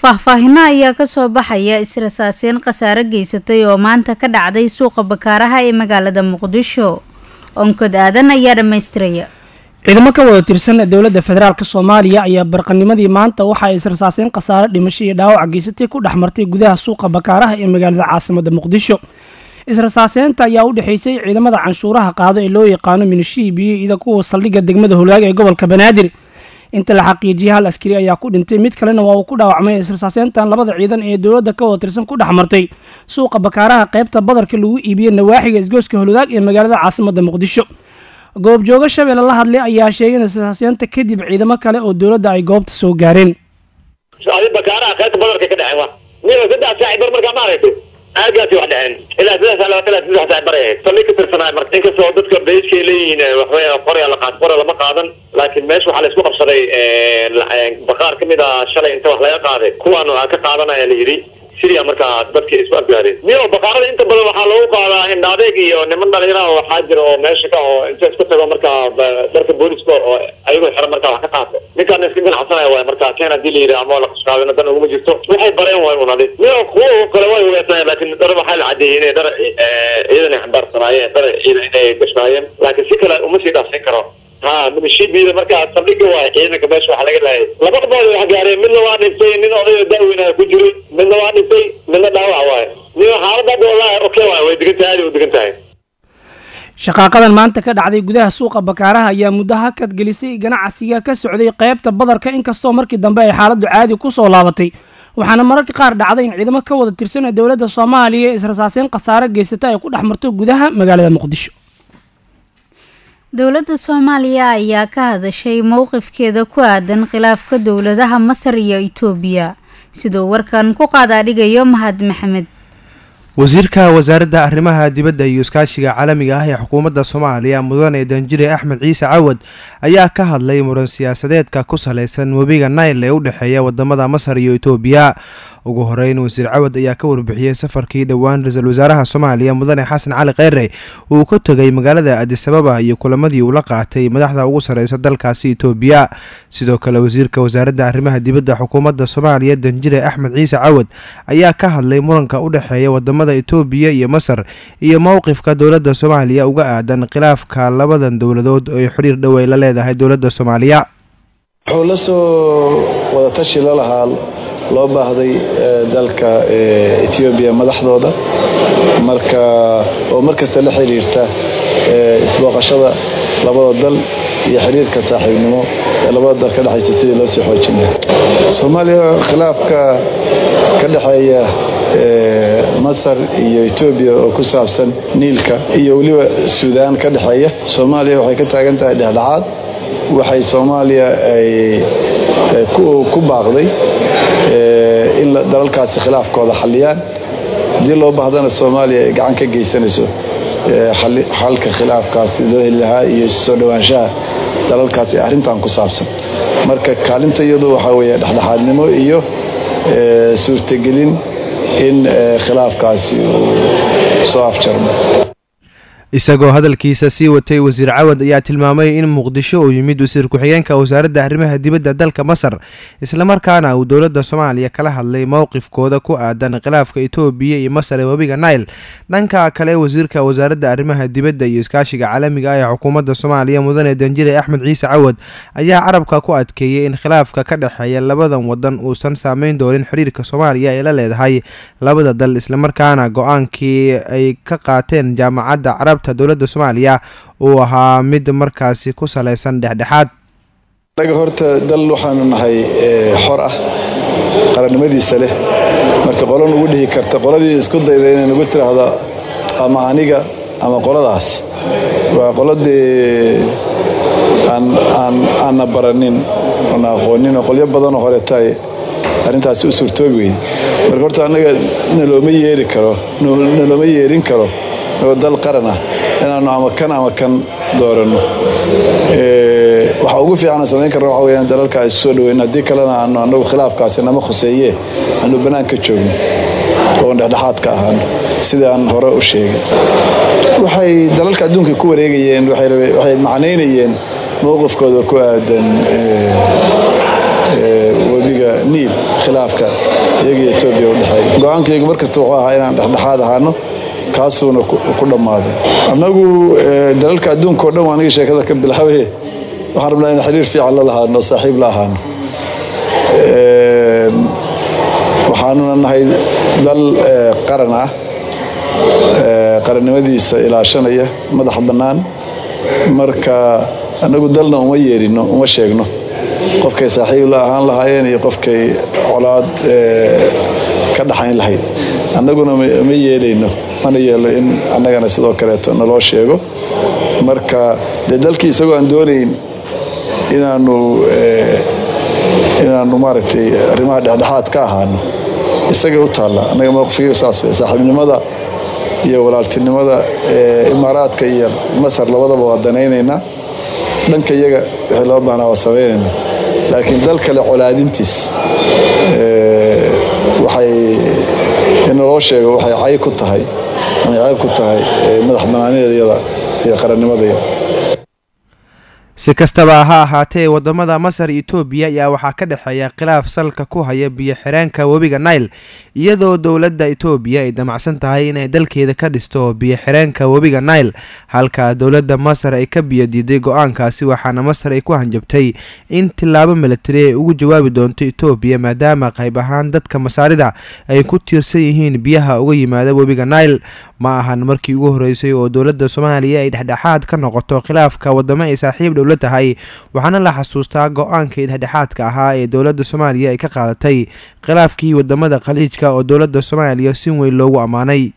faahfaahino ayaa kasoo baxaya israsaaseen khasaare geysatay oo maanta ka dhacday suuqa bakaaraha ee magaalada muqdisho onkod aadan ayaa dhammaystiraya ciidamo ka wada tirsan dowladda federaalk soomaaliya ayaa barqanimadii maanta waxa ay israsaaseen khasaare dhimasho iyo dhaawac geysatay ku dhex martay gudaha suuqa bakaaraha ee magaalada caasimada muqdisho israsaaseynta ayaa u dhexeysay ciidamada canshuuraha qaado ee loo yaqaano minishiibiyo ida kuwa saldhigga degmada holaag ee gobolka banaadir inta la xaqiijiyay hal askari ayaa ku dhintay mid kalena waa uu ku dhaawacmay israsaaseyntan labada ciidan ee dowladda ka wada tirsan ku dhex martay suuqa bakaaraha qaybta badarka lagu iibiyey nawaaxiga isgooska holodaag ee magaalada caasimada muqdisho goobjoogo shabeelle la hadlay ayaa sheegay in israsaaseynta kadib ciidamo kale oo dowladda ay goobta soo gaareen bakaaraha qaybta badarka ka dhexewa nin saddex saaxiibar markaa ma aragtay aagaasi wax dhaceen ilaa saddex saa labaatan ilaa saddex saaxiibar ay ahayd saldhig ka tirsanaa marka inkastoo dadka bayskay leeyihiin waxweya qorya la qaad qorya lama qaadan laakiin meesha waxaa la isku qabsaday baqaar kamid ah shalay inta wax laga qaaday kuwaan ka qaadanaya la yidhi siria markaa dadkii isku afgaareen miyo baqaarada inta badan waxaa loogu qaadaa indhaadeeg iyo niman dhalinyaraha waxaa jira oo meesha ka oo inta isku tago markaa darka booliska oo ayagoo xiran markaa wax ka qaato ninkaana iska ganacsanaya waay markaa keen hadii la yidhi ama la qashqaadina dan uguma jirto waxay bareen way unadi miyo kuwa kale way hugeysnaayeen laakiin dhar waxaa la cadeeyey inay dhar ciidan ay xambaarsanaayeen dhar ciidan inay gashnaayeen laakiin si kale uma sii dhaafsin karo ha minishiibida markaa saldhiga waay ciidanka meesha waxa laga laayay laba dhabood wax gaareen midna waa dhintay nin odayo daaweynaya ku jiray midna waa dhintay midna dhaawac waaye nin xaalada hadda wallahi okay waay way degan tahay aad u degan tahay shaqaaqadan maanta ka dhacday gudaha suuqa bakaaraha ayaa muddo hakad gelisay ganacsiga ka socday qaybta badarka inkastoo markii dambe ay xaaladdu caadi ku soo laabatay waxaana mararka qaar dhacday in ciidamo ka wada tirsan ee dowladda soomaaliya ee israsaaseyn khasaare geysata ay ku dhex marto gudaha magaalada muqdisho dowladda soomaaliya ayaa ka hadashay mowqifkeeda ku aadan khilaafka dowladaha masar iyo itoobiya siduu warkan ku qaadaadhigayo mahad maxamed wasiirka wasaaradda arrimaha dibadda iyo iskaashiga caalamiga ah ee xukuumadda soomaaliya mudane danjire axmed ciise cawad ayaa ka hadlay muran siyaasadeedka ku saleysan webiga nail ee u dhexeeya wadamada masar iyo itoobiya ugu horeyn wasiir cawad ayaa ka warbixiyey safarkii dhowaan ra-iisul wasaaraha soomaaliya mudane xasan cali kheyre uu ka tegay magaalada adisababa iyo kulamadii uu la qaatay madaxda ugu sareysa dalkaasi itoobiya sidoo kale wasiirka wasaaradda arrimaha dibadda xukuumadda soomaaliya danjire axmed ciise cawad ayaa ka hadlay muranka u dhexeeya wadamada itoobiya iyo masar iyo mowqifka dowladda soomaaliya uga aadan khilaafka labadan dowladood oo xiriir dhow ay la leedahay dowladda soomaaliya wuxuu la soo wadatashi la lahaa loo baahday dalka etoobiya madaxdooda marka oo markasta la xiriirta isbooqashada labada dal iyo xiriirka saaxiibnimo ee labada dal ka dhexaysa sidii loo sii xoojin lahaa soomaaliya khilaafka ka dhexeeya masar iyo etoobiya oo ku saabsan niilka iyo weliba suudaan ka dhexeeya soomaaliya waxay ka taagan tahay dhexdhexaad waxay soomaaliya ay ku baaqday in dalalkaasi khilaafkooda xalliyaan haddii loo baahdana soomaaliya ay gacan ka geysanayso xalka khilaafkaasi loo heli lahaa iyo soo dhowaanshaha dalalkaasi arrintan ku saabsan marka kaalinta iyadu waxaa weeye dhexdhexaadnimo iyo suurtagelin in khilaafkaasi uu soo afjarmo isagoo hadalkiisa sii watay wasiir cawad ayaa tilmaamay in muqdisho uu yimid wasiir ku-xigeenka wasaaradda arrimaha dibadda dalka masar islamarkaana uu dowladda soomaaliya kala hadlay mowqifkooda ku aadan khilaafka itoobiya iyo masar ee webiga nail dhanka kale wasiirka wasaaradda arrimaha dibadda iyo iskaashiga caalamiga ah ee xukuumadda soomaaliya mudane danjire axmed ciise cawad ayaa carabka ku adkeeyey in khilaafka ka dhexeeya labadan wadan uusan saameyn doonin xiriirka soomaaliya ee la leedahay labada dal islamarkaana go-aankii ay ka qaateen jaamacadda carab dowladda soomaaliya uu ahaa mid markaasi ku saleysan dhexdhexaad anaga horta dal waxaanu nahay xor ah qarannimadiisa leh marka qolo nugu dhihi karta qoladii isku dayda inay nagu tiraahdo ama aniga ama qoladaas waa qoladii aanna baranin oona aqoonin oo qolyo badanoo horeeta ay arrintaasi u suurtoobi weyde marka horta annaga nalooma yeeri karo nalooma yeerin karo oo dal qaran ah inaanu ama kan ama kan dooranno waxa ugu fiican samayn karna waxa weyaan dalalka isu soo dhaweyn haddii kalena aanu anagu khilaafkaasi nama khuseeye aanu bannaan ka joogno oon dhexdhexaad ka ahaano sidii aan hore u sheegay waxay dalalka adduunka ku wareegayeen waxay macnaynayeen mowqifkooda ku aadan webiga niil khilaafka iyagiyo etoobiya u dhexeeya go-aankaygu markasta wuxuu ahaa inaan dhexdhexaad ahaano kaasuuna ku dhammaaday annagu dalalka adduunka o dhan waa aniga sheekada ka bilaabaye waxaan rabnaa in xiriir fiican la lahaano saaxiib la ahaano waxaanuna nahay dal qaran ah qarannimadiisa ilaashanaya madax bannaan marka annagu dalna uma yeerino uma sheegno qofkay saaxiib la ahaan lahaayeen iyo qofkay colaad ka dhaxayn lahayd annaguna ma yeelayno mana yeelo in annagana sidoo kaleeto naloo sheego marka dee dalkii isagoo aan doonayn inaanu inaanu maaragtay arrimaha dhexdhexaad ka ahaano isagay u taalla annaga mowqifkaygu saas wey saaxiibnimada iyo walaaltinimada imaaraadka iyo masar labadaba waa danaynaynaa dhanka iyaga wixii loo baahnaa waa samaynaynaa laakiin dal kale colaadintiis waxay in naloo sheego waxay cay ku tahay ama cayb ku tahay madax banaanideeda iyo qarannimadaya si kastaba ha ahaatee wadamada masar iyo etoobiya ayaa waxaa ka dhexeeya khilaaf salka ku haya biyo xireenka webiga nail iyadoo dowladda etoobiya ay damacsan tahay inay dalkeeda ka dhisto biyo xireenka webiga nail halka dowladda masar ay ka biyo diiday go-aankaasi waxaana masar ay ku hanjabtay in tilaabo milatari ay ugu jawaabi doonto etoobiya maadaama qayb ahaan dadka masaarida ay ku tiirsan yihiin biyaha uga yimaada webiga nail ma ahan markii ugu horeysay oo dowladda soomaaliya ay dhexdhexaad ka noqoto khilaafka wadamo ay saaxiib dhowla tahay waxaana la xasuustaa go-aankii dhexdhexaadka ahaa ee dowladda soomaaliya ay ka qaadatay khilaafkii wadamada khaliijka oo dowladda soomaaliya si weyn loogu ammaanay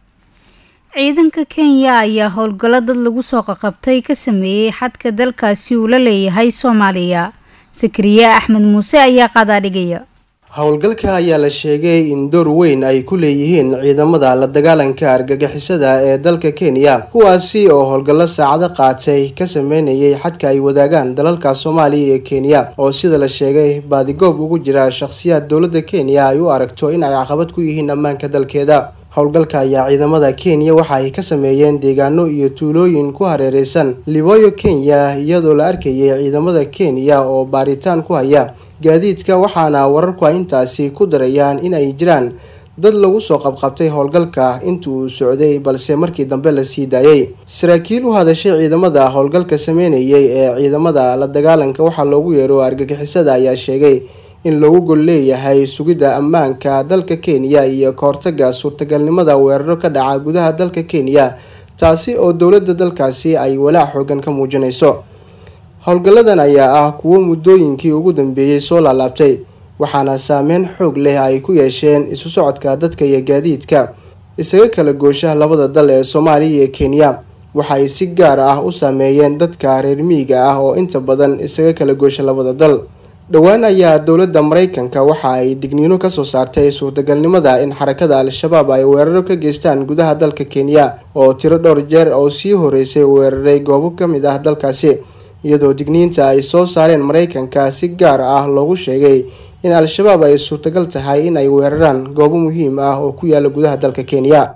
ciidanka kenya ayaa howlgallo dad lagu soo qaqabtay ka sameeyey xadka dalkaasi uu la leeyahay soomaaliya sakariye axmed muuse ayaa qadaadhigaya howlgalka ayaa la sheegay in door weyn ay ku leeyihiin ciidamada la dagaalanka argagixisada ee dalka kenya kuwaasi oo howlgallo saacado qaatay ka sameynayay xadka ay wadaagaan dalalka soomaaliya iyo kenya oo sida la sheegay baadigoob ugu jira shakhsiyaad dowladda kenya ay u aragto in ay caqabad ku yihiin ammaanka dalkeeda howlgalka ayaa ciidamada kenya waxa ay ka sameeyeen deegaano iyo tuulooyin ku hareereysan liboyo kenya iyadoo la arkayay ciidamada kenya oo baaritaan ku haya gaadiidka waxaana wararku ay intaasi ku darayaan in ay jiraan dad lagu soo qabqabtay howlgalka inta uu socday balse markii dambe la sii daayay saraakiil u hadashay ciidamada howlgalka sameynayay ee ciidamada la dagaalanka waxaa loogu yeero argagixisada ayaa sheegay in lagu gol leeyahay sugidda ammaanka dalka kenya iyo kahortaga suurtagalnimada weeraro ka dhaca gudaha dalka kenya taasi oo dowladda dalkaasi ay walaac xoogan ka muujinayso howlgalladan ayaa ah kuwo muddooyinkii ugu dambeeyey soo laalaabtay waxaana saameyn xoog leh ay ku yeesheen isu socodka dadka iyo gaadiidka isaga kala goosha labada dal ee soomaaliya iyo kenya waxaay si gaar ah u saameeyeen dadka reer miyiga ah oo inta badan isaga kala goosha labada dal dhowaan ayaa dowladda maraykanka waxa ay digniino kasoo saartay suurtagalnimada in xarakada al-shabaab ay weeraro ka geystaan gudaha dalka kenya oo tiro dhowr jeer oo sii horeysay weeraray goobo ka mid ah dalkaasi iyadoo digniinta ay soo saareen maraykanka si gaar ah loogu sheegay in al-shabaab ay suurtagal tahay in ay weeraraan goobo muhiim ah oo ku yaala gudaha dalka kenya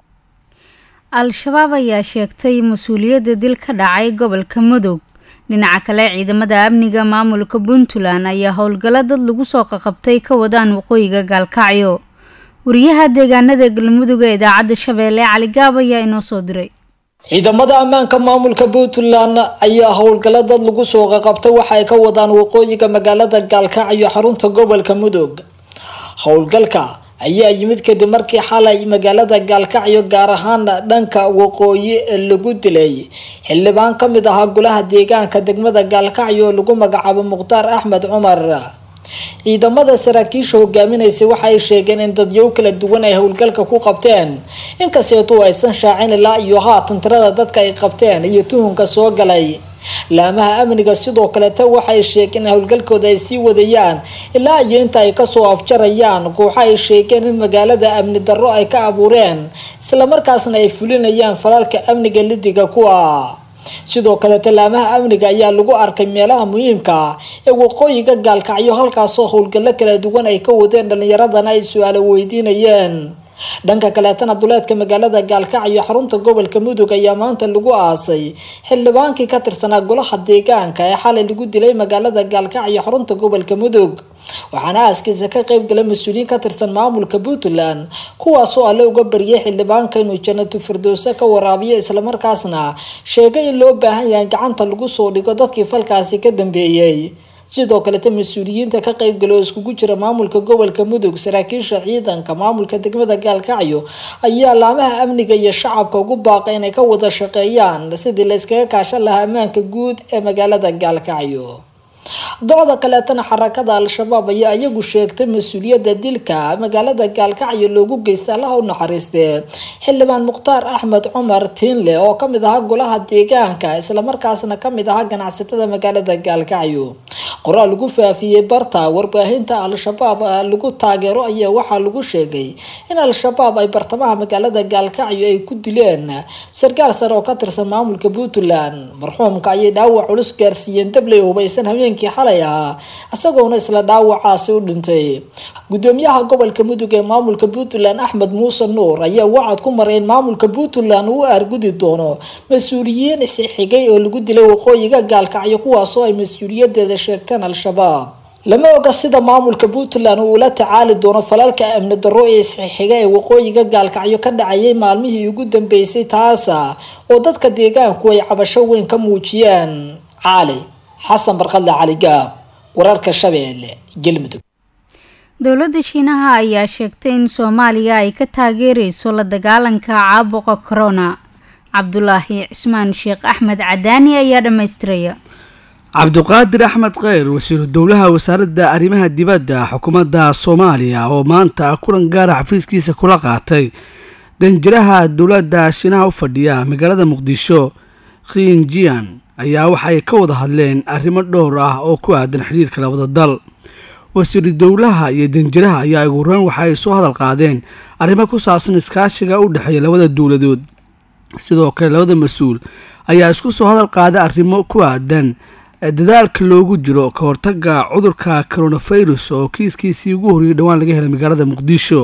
al-shabaab ayaa sheegtay mas-uuliyadda dil ka dhacay gobolka mudug dhinaca kale ciidamada amniga maamulka puntland ayaa howlgallo dad lagu soo qaqabtay ka wadaan waqooyiga gaalkacyo wariyaha deegaanada galmudug ee idaacadda shabeelle caligaab ayaa inoo soo diray ciidamada ammaanka maamulka puntland ayaa howlgallo dad lagu soo qaqabtay waxa ay ka wadaan waqooyiga magaalada gaalkacyo xarunta gobolka mudug howlgalka ayaa yimid kadib markii xalay magaalada gaalkacyo gaar ahaan dhanka waqooyi lagu dilay xildhibaan ka mid ahaa golaha deegaanka degmada gaalkacyo oo lagu magacaabo mukhtaar axmed cumar ciidamada saraakiisha hogaaminaysay waxa ay sheegeen in dadyow kala duwan ay howlgalka ku qabteen inkasteetuu aysan shaacin ilaa iyo haatan tirada dadka ay qabteen iyo tuhunka soo galay laamaha amniga sidoo kaleta waxay sheegeen in howlgalkooda ay sii wadayaan ilaa iyo inta ay kasoo afjarayaan kooxa ay sheegeen in magaalada amni darro ay ka abuureen islamarkaasna ay fulinayaan falalka amniga lidiga kuwa sidoo kaleta laamaha amniga ayaa lagu arkay meelaha muhiimka ee waqooyiga gaalkacyo halkaasoo howlgallo kala duwan ay ka wadeen dhalinyaradana ay su-aalo weydiinayeen dhanka kaleetana duleedka magaalada gaalkacyo xarunta gobolka mudug ayaa maanta lagu aasay xildhibaankii ka tirsanaa golaha deegaanka ee xalay lagu dilay magaalada gaalkacyo xarunta gobolka mudug waxaana aaskiisa ka qeyb galay mas-uuliyiin ka tirsan maamulka puntland kuwaasoo alle uga baryay xildhibaanka inuu janatu firdowse ka waraabiyo islamarkaasna sheegay in loo baahan yahay gacanta lagu soo dhigo dadkii falkaasi ka dambeeyey sidoo kaleta mas-uuliyiinta ka qeybgala oo iskugu jira maamulka gobolka mudug saraakiisha ciidanka maamulka degmada gaalkacyo ayaa laamaha amniga iyo shacabka ugu baaqay inay ka wada shaqeeyaan sidii la iskaga kaashan lahaa ammaanka guud ee magaalada gaalkacyo docda kaleetana xarakada al-shabaab ayaa iyagu sheegtay mas-uuliyadda dilka magaalada gaalkacyo loogu geystay allaha u naxariistee xildhibaan mukhtaar axmed cumar tiinle oo kamid ahaa golaha deegaanka islamarkaasna kamid ahaa ganacsatada magaalada gaalkacyo qoraal lagu faafiyey barta warbaahinta al-shabaab lagu taageero ayaa waxaa lagu sheegay in al-shabaab ay bartamaha magaalada gaalkacyo ay ku dileen sarkaal sare oo ka tirsan maamulka puntland marxuumka ayay dhaawac culus gaarsiiyeen dabley hubaysan habeenkii xalay ahaa isagoona isla dhaawacaasi u dhintay gudoomiyaha gobolka mudug ee maamulka puntland axmed muuse nuur ayaa wacad ku maray in maamulka puntland uu argudi doono mas-uuliyiin isxigay oo lagu dilay waqooyiga gaalkacyo kuwaasoo ay mas-uuliyadeeda sheegteen al-shabaab lama oga sida maamulka puntland uu ula tacaali doono falalka amni darro ee isxixiga ee waqooyiga gaalkacyo ka dhacayay maalmihii ugu dambeysay taasa oo dadka deegaanku ay cabasho weyn ka muujiyeen caali xasan barkadle cali gaab wararka shabeelle galmudug dowladda shiinaha ayaa sheegtay in soomaaliya ay ka taageereyso la dagaalanka caabuqa corona cabdulaahi cismaan sheekh axmed cadaani ayaa dhammaystiraya cabduqaadir axmed kheyr wasiiru dowlaha wasaaradda arrimaha dibadda xukuumadda soomaaliya oo maanta kulan gaara xafiiskiisa kula qaatay danjiraha dowladda shiinaha u fadhiya magaalada muqdisho khiinjian ayaa waxay ka wada hadleen arrimo dhowr ah oo ku aadan xiriirka labada dal wasiiru dowlaha iyo danjiraha ayaa ugu horeyn waxa ay soo hadal qaadeen arrimo ku saabsan iskaashiga u dhexeeya labada dowladood sidoo kale labada mas-uul ayaa isku soo hadal qaaday arrimo ku aadan dadaalka loogu jiro ka hortaga cudurka coronavirus oo kiiskiisii ugu horreeyay dhowaan laga helay magaalada muqdisho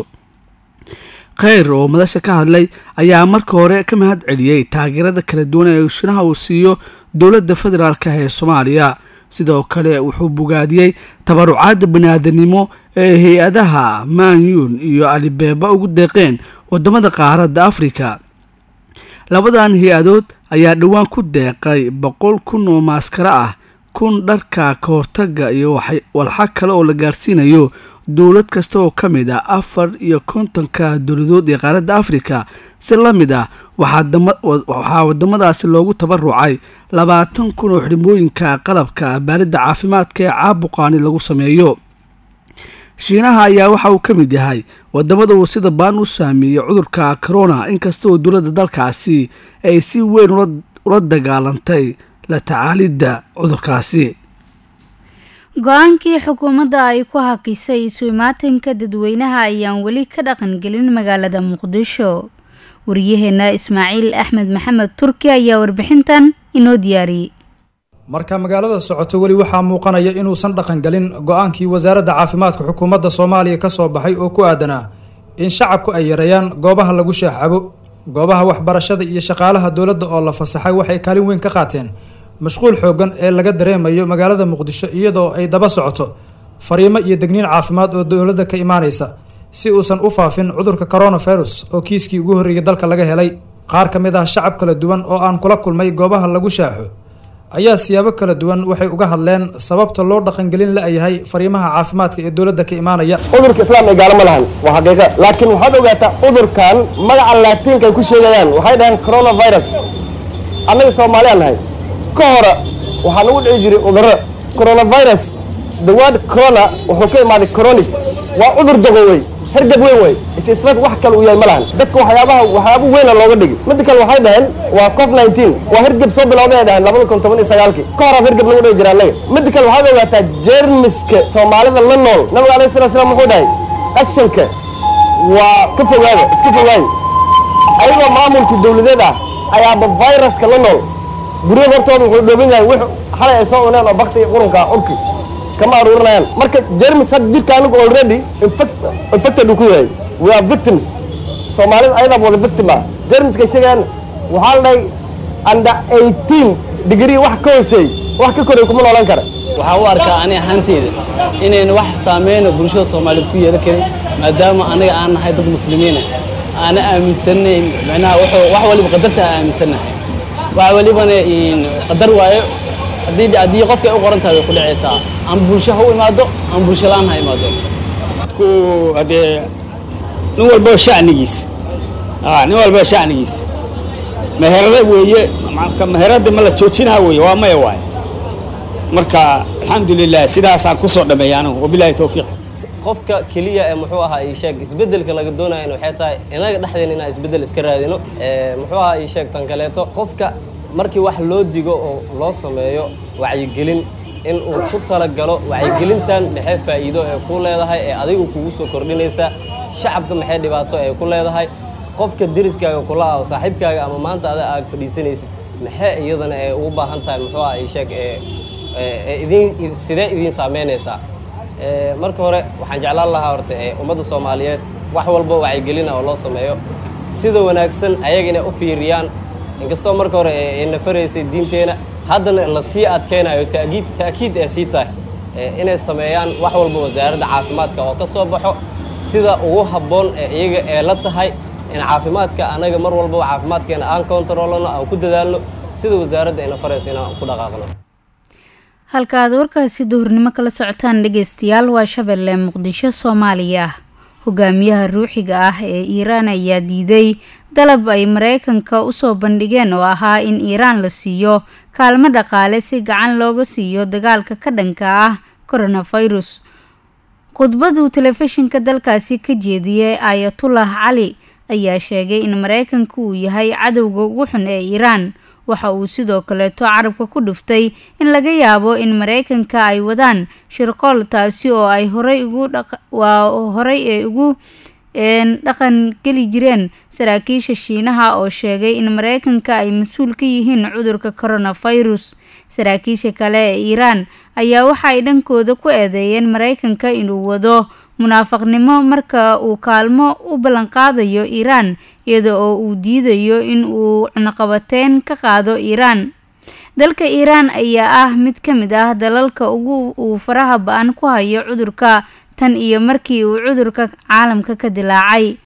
kheyr oo madasha ka hadlay ayaa marka hore ka mahad celiyey taageerada kala duwan ee shinaha uu siiyo dowladda federaalk ee soomaaliya sidoo kale wuxuu bogaadiyey tabarucaadda baniaadanimo ee hay-adaha manyun iyo alibeeba ugu deeqeen wadamada qaaradda afrika labadan hay-adood ayaa dhowaan ku deeqay boqol kun oo maaskaro ah kun dharka ka hortaga iyo walxa kale oo la gaarsiinayo dowlad kasta oo ka mid ah afar iyo kontonka dowladood ee qaaradda afrika si la mid ah waxaa wadamadaasi loogu tabarucay labaatan kun oo xidhmooyinka qalabka baaridda caafimaadka ee caabuqaani lagu sameeyo shiinaha ayaa waxa uu ka mid yahay wadamada uu sida baan u saameeyey cudurka corona inkasta oo dowladda dalkaasi ay si weyn ula dagaalantay la tacaalidda cudurkaasi go-aankii xukuumadda ay ku hakisay isu imaatinka dadweynaha ayaan weli ka dhaqangelin magaalada muqdisho wariyaheena ismaaciil axmed maxamed turki ayaa warbixintan inoo diyaariyey marka magaalada socoto weli waxaa muuqanaya inuusan dhaqangelin go-aankii wasaaradda caafimaadka xukuumadda soomaaliya ka soo baxay oo ku aadanaa in shacabku ay yareeyaan goobaha lagu shaaxcabo goobaha waxbarashada iyo shaqaalaha dowladda oo la fasaxay waxay kaalin weyn ka qaateen mashquul xoogan ee laga dareemayo magaalada muqdisho iyadoo ay daba socoto fariimo iyo degniin caafimaad oo dowladda ka imaanaysa si uusan u faafin cudurka coronavirus oo kiiskii ugu horreeyay dalka laga helay qaar ka mid ah shacab kala duwan oo aan kula kulmay goobaha lagu shaaxo ayaa siyaabo kala duwan waxay uga hadleen sababta loo dhaqangelin la-yahay fariimaha caafimaadka ee dowladda ka imaanaya cudurka islaam ay gaalo ma lahan waa xaqiiqa laakiin waxaad ogaataa cudurkan magaca laatiinka ay ku sheegayaan waxay dhaheen coronavirus annaga soomaaliyaan nahay ka hore waxaa nagu dhici jiray cudurro coronavirus the word corona wuxuu ka imaaday coronic waa cudur dago wey hergab weyn wey itisbat wax kale uu yahay ma lahan dadka waxyaabaha waxyaaba weyna looga dhigi midda kale waxay dhaheen waa cof nineteen waa hergab soo bilowday ay dhaheen labada kun toban iyo sagaalkii ka hor hergab lagu dhihi jira annaga midda kale waxaad ogaataa jeermiska soomaalida la nool nabiga alayhi salatu slam wuxuu dhahay qashanka waa ka fogaada iska fogaada ayagoo maamulkii dowladeed ah ayaaba viruska la nool guryaha hortooda wuxuu dhooban yahay wix xalay ay soo cuneen oo bakti qurunka urki kama aruurinayaan marka jermis hadda jirka anigu already infected uu ku yahay we are victims soomaalida ayadaa wada victima jermiska sheegaan waxaa la dhahay under eighteen degree wax ka hooseey wax ka koray kuma noolan kara waxaan u arkaa ani ahaanteyda inayna wax saameyno bulshada soomaaliyeed ku yeelan karin maadaama anaga aan nahay dad muslimiina aana aaminsanayn micnaha wuxuu wax waliba qadarta aan aaminsanahay wax walibana qadar waayo haddii haddii qofka ay u qoran tahay way ku dhacaysaa ama bulsho ha u imaado ama bulsho la-aan ha imaado ku haddee nin walba shacnigiis nin walba shacnigiis meherada weeye meherada ma la joojinaa weeye waa maya waaye marka alxamdulilah sidaasaan kusoo dhameeya anigu wabilahi towfiiq qofka keliya ee muxuu ahaa ii sheeg isbeddelka laga doonayana waxay tahay inaga dhexdeena inaan isbeddel iska raadino muxuu ahaa ii sheeg tan kaleeto qofka markii wax loo digo oo loo sameeyo wacyigelin in uu ku talagalo wacyigelintan maxay faa'iido ee ku leedahay ee adigu kugu soo kordhinaysa shacabka maxay dhibaato ee ku leedahay qofka deriskaaga kula ah oo saaxiibkaaga ama maanta ada aag fadhiisanaysid maxay iyadana ee ugu baahan tahay muxuu ahaa ii sheeg ee idin sidee idiin saameynaysaa marka hore waxaan jeclaan lahaa horta ee ummadda soomaaliyeed wax walba wacyigelina oo loo sameeyo sida wanaagsan ayaga inay u fiiriyaan inkastoo marka hore ay nafaraysay diinteena haddana la sii adkeynayo taakiid taakiid ee sii tahay inay sameeyaan wax walba wasaaradda caafimaadka oo ka soo baxo sida ugu habboon ee iyaga ee la tahay in caafimaadka anaga mar walbaba caafimaadkeena aan kontaroolano aan ku dadaalno sida wasaaradda ay nafaraysa inaan ku dhaqaaqno halka aad warkaasi duhurnimo kala socotaan dhegeystayaal waa shabeelle muqdisho soomaaliya hogaamiyaha ruuxiga ah ee iiraan ayaa diiday dalab ay mareykanka usoo bandhigeen oo ahaa in iiraan la siiyo kaalmo dhaqaale si gacan looga siiyo dagaalka ka dhanka ah coronavirus khudbaduu telefishinka dalkaasi ka jeediyey ayatullah cali ayaa sheegay in mareykanka uu yahay cadowga ugu xun ee iiraan waxa uu sidoo kaleeto carabka ku dhuftay in laga yaabo in mareykanka ay wadaan shirqool taasi oo ay horay ugu waa horay ee ugu dhaqan geli jireen saraakiisha shiinaha oo sheegay in mareykanka ay mas-uul ka yihiin cudurka coronavirus saraakiisha kale ee iiraan ayaa waxa ay dhankooda ku eedeeyeen mareykanka inuu wado munaafaqnimo marka uu kaalmo u ballanqaadayo iiraan iyada oo uu diidayo in uu cunaqabateyn ka qaado iiraan dalka iiraan ayaa ah mid ka mid ah dalalka ugu uu faraha ba-an ku hayo cudurka tan iyo markii uu cudurka caalamka ka dilaacay